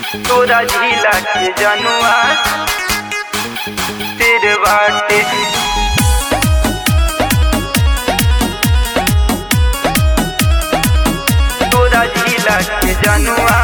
तोरा झीला के जनुआ तेरे बाटे तोरा झीला के जनुआ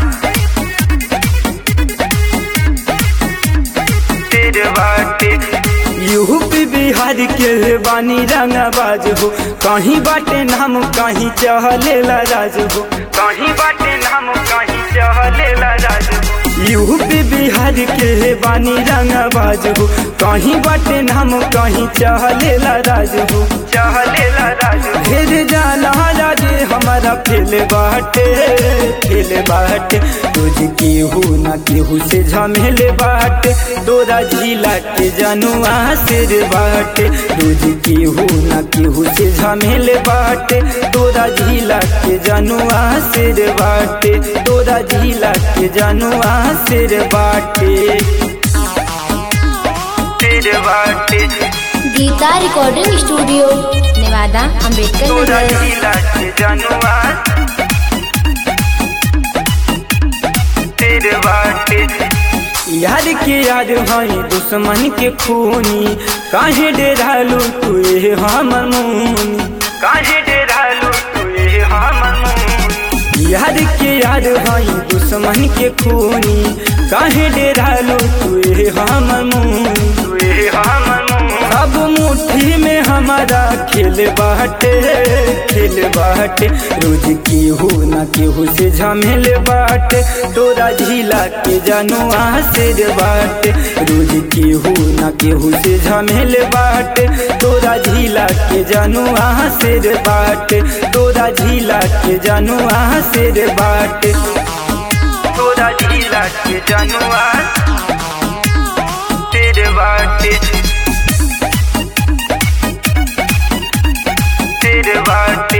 तेरे बाटे यूपी बिहार के बानी रंगबाज हो कहीं बाटे नाम कहीं चहलेला राज हो कहीं बाटे नाम कहीं चहलेला राज यूपी बिहार के बानी रंगबाज हो कहीं बाटे नाम कहीं चहलेला राज हो चहलेला राज फिर जाना राजे हमारा फेल बाटे फेल बाटे तुझ केहू ना केहू से झमेले बाटे तोरा जिला के जनुआ सिर बाटे तुझ केहू ना केहू से झमेले बाटे तोरा जिला के जनुआ सिर बाटे तोरा जिला के जनुआ सिर बाटे तेरे बाटे गीता रिकॉर्डिंग स्टूडियो नेवादा अंबेडकर तोरा नगर झीला के जनुआ तेरे बाटे यार के यार भाई दुश्मन के खूनी काहे डेरालू तू ये हमर मुनी काहे डेरालू तू ये हमर मुंह यार के यार भाई दुश्मन के खूनी काहे डेरालू तू ये हमर मुनी तू ये हमर मुंह अब मुट्ठी में हमारा खेल बाटे खेल बाटे रोज केहू ना केहू से झमेल बाटे तोरा झीला के जनुआ सिर बाटे रोज केहू ना केहू से झमेल बाटे तोरा झीला के जनुआ सिर बाटे तोरा झीला के जनुआ सिर बाटे तोरा झीला के जनुआ तेरे बाटे तेरे बाटे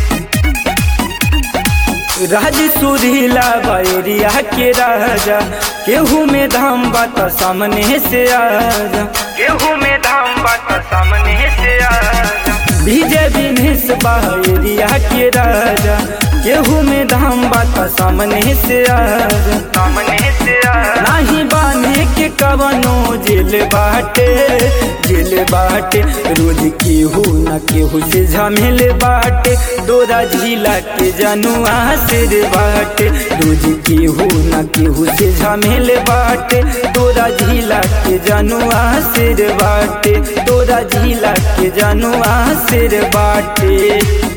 राज सुरीला बैरिया के राजा केहू में धाम बात सामने से आजा गेहूं में धाम बात सामने से आजा विजय विनेश बैरिया के राजा केहू में धाम बात सामने से आजा सामने से आजा नाही बाने के कवनो जेल बाटे जेल बाटे रोज केहू न केहू से झमेल बाटे तोरा झीला के जनुआ सिर बाटे रोज केहू न केहू से झमेल बाटे तोरा झीला के जनुआ सिर बाटे तोरा झीला के जनुआ सिर बाटे